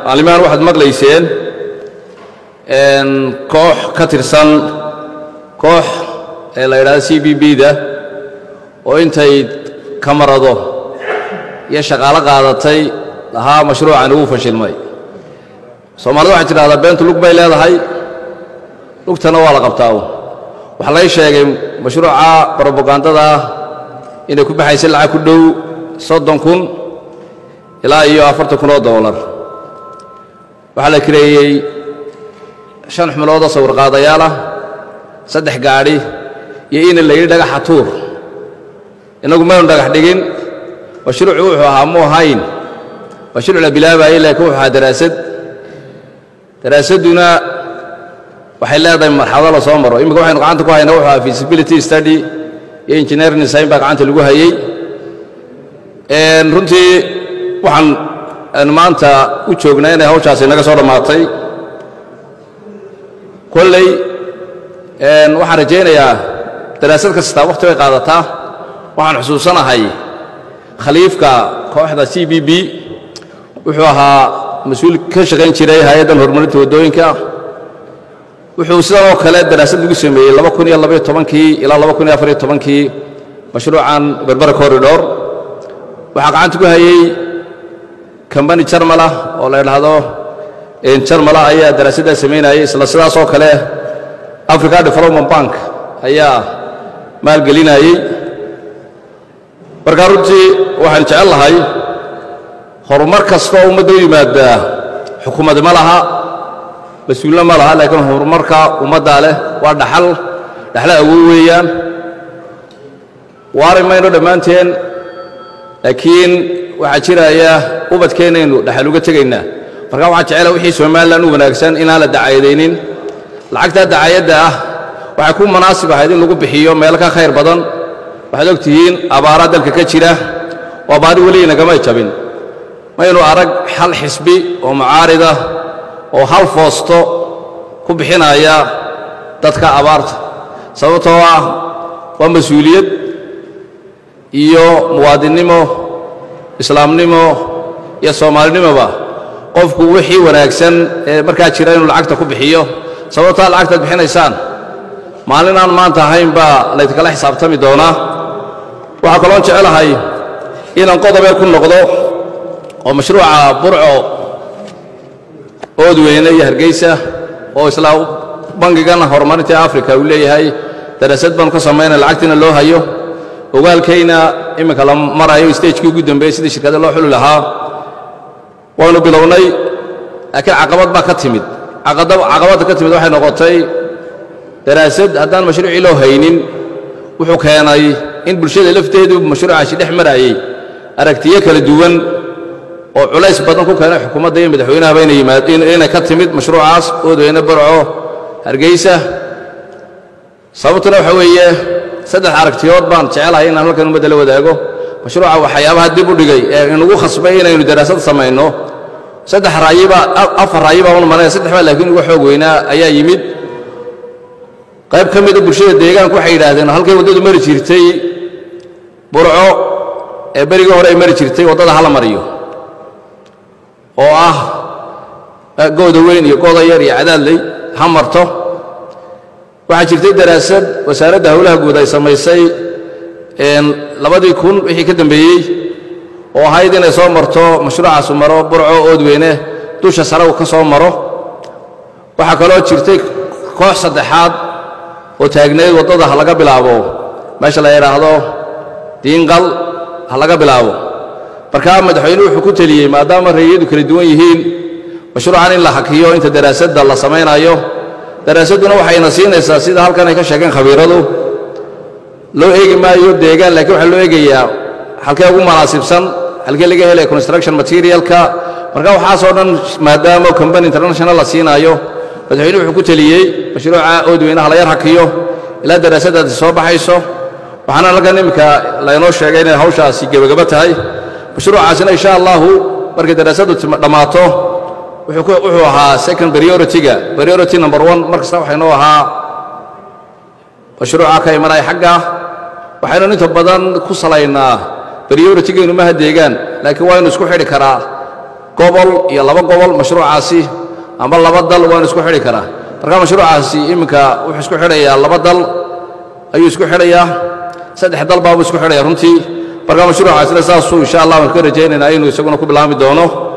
macallimahan waxaad maqlayseen koox ka tirsan koox ee la yidhahdo c b b da oo intay kamarado iyo shaqaalo qaadatay lahaa mashruucan ugu fashilmay soomaalida waxay tidhahdaa beentu lug bay leedahay lugtana waa la qabtaa waxaa lay sheegay mashruuca brobagandada ah inay ku baxaysay lacag ku dhow soddon kun ilaa iyo afartan kun oo dollar waxaa la kireeyey shan xubnood oo sawirqaadayaal ah saddex gaadhi iyo ina la yidhi dhagaxa tuur innagu maynu dhagax dhigin mashruucu wuxuu ahaa mu ahayn mashruuc la bilaabayey laakiin wuxuu ahaa daraasad daraasadduna waxay leedahay marxalado la soo maro imminka waxaynu gacanta ku haynaa wuxuu ahaa feasibility study iyo engineering design baa gacanta lagu hayey runtii waxaan maanta u joognaa inay hawshaasi naga soo dhammaatay kolley waxaan rajaynayaa daraasad kastaa wakhti bay qaadataa waxaan xusuusanahay khaliifka kooxda c b b wuxuu ahaa mas-uul ka shaqayn jiray hay-addan horumarinta waddooyinka wuxuu sidan oo kale daraasad lagu sameeyey laba kun iyo labaiyo tobankii ilaa laba kun iyo afariyo tobankii mashruucan berbera corridor waxaa gacanta ku hayey kambani jarmala oo la idhaahdo jarmala ayaa daraasaddaa samaynayay isla sidaas oo kale africa development bank ayaa maalgelinayey markaa runtii waxaan jecel lahay horumar kastoo ummadda u yimaada xukuumadi ma laha mas-uulna ma laha laakiin horumarka ummaddaa leh waa dhaxal dhaxla awood weeyaan waari mayno dhammaanteen laakiin waxaa jiraya ubadkeennaynu dhaxal uga tegaynaa markaa waxaan jecela wixii somalilan u wanaagsan inaan la dacaayadaynin lacagtaa dacaayadda ah waxay ku munaasib ahayd in lagu bixiyo meelo ka khayr badan waxaad og tihiin abaaraa dalka ka jira waa baadi weli inagamay jabin maynu arag hal xisbi oo mucaarida oo hal foosto ku bixinaya dadka abaarta sababtoo ah waa mas-uuliyad iyo muwaadinnimo islaamnimo iyo soomaalinimoba qofku wixii wanaagsan ee markaa jira inuu lacagta ku bixiyo sababtaa lacagtaad bixinaysaan maalin aan maanta ahayn baa laydinkala xisaabtami doonaa waxaa kaloon jecelahay inaan qodobee ku noqdo oo mashruuca burco oodweyne iyo hargeysa oo isla bangigan horumarinta africa uu leeyahay daraasad baanu ka samaynay lacagtiina loo hayo ogaalkayna imminka la marayo stagekii ugu dambeeyey sidii shirkada loo xuli lahaa waanu bilownay laakiin caqabad baa ka timid caqabadda ka timid waxay noqotay daraasad haddaan mashruucii loo haynin wuxuu keenay in bulshada lafteedu mashruucaasi dhex marayey aragtiyo kala duwan oo culays badan ku keenay xukuumadda iyo madaxweynahaba inay ka timid mashruucaas oodweyne barco hargeysa sababtuna waxa weeye saddex aragtiyood baan jecelahay inaan halkan ummadda la wadaago mashruuca waxyaabaha dib u dhigay ee inugu khasbay inaynu daraasad samayno saddex raayiba afar raayi baa unmanaya saddex baa laakiin uga xoog weynaa ayaa yimid qayb ka mida bulshada deegaanku waxay yidhaahdeen halkay waddadu mari jirtay burco ee berigii hore ay mari jirtay waddada hala mariyo oo ah gooda weyn iyo gooda yar iyo cadaadley ha marto waxaa jirtay daraasad wasaaradda howlaha guud ay samaysay labadii kun wixii ka dambeeyey oo ahayd inay soo marto mashruucaasu maro burco oodweyne dusha saragu ka soo maro waxaa kaloo jirtay koox saddexaad oo taagneyd waddada ha laga bilaabo meesha la yidhaahdo diinqal ha laga bilaabo markaa madaxweynuhu wuxuu ku teliyey maadaama rayiyadu kala duwan yihiin mashruucan in la hakiyo inta daraasadda la samaynayo daraasadduna waxayna siinaysaa sida halkan ay ka sheegeen khabiiradu loo eegi maayo deegaan laakiin waxaa loo eegayaa halkee ugu munaasibsan halkee laga helaya construction materialka marka waxaasoo dhan maadaama combany international la siinaayo madaxweynuhu wuxuu ku teliyey mashruuca oodweynaha la yar hakiyo ilaa daraasaddaasi soo baxayso waxaana halkan iminka laynoo sheegay inay hawshaasi gebagabo tahay mashruucaasina insha allahu markay daraasaddu dhammaato wuxuu ahaa second priority-ga priority number one mar kasta waxaynoo ahaa mashruuca ka imanaya xagga waxaynu inta badan ku salaynaa priority-gaynu maha deegaan laakiin waa inu isku xidhi karaa gobol iyo laba gobol mashruucaasi amba laba dal waan isku xidhi karaa marka mashruucaasi iminka wuxuu isku xidhayaa laba dal ayuu isku xidhayaa saddex dal baabuu isku xidhaya runtii marka mashruucaasina saasuu insha allah waan ka rajaynaynaa inuu isaguna ku bilaami doono